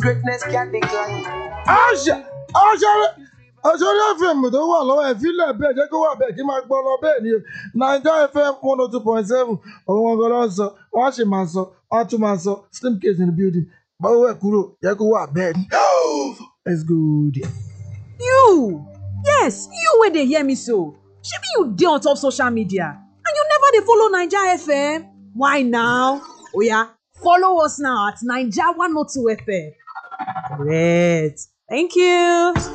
Greatness can decline. àṣà àṣàrẹ àṣàrẹ fm tó wà lọ́wọ́ ẹ̀ fílẹ̀ bẹ́ẹ̀ jẹ́ kó wà bẹ́ẹ̀ kí n máa gbọ́ lọ bẹ́ẹ̀ ni naija fm one oh two point seven òun ọgọ́ ló ń sọ wọ́n á sì máa sọ wọ́n á tún máa sọ slim case in the building báwo ẹ̀ kúrò jẹ́ kó wà bẹ́ẹ̀ ni let's go there. You! Yes, you wey dey hear me so. Shebi you dey on top social media and you never dey follow Naija FM? Why now? Oya, follow us now at Naija 102 FM. Correct. Thank you.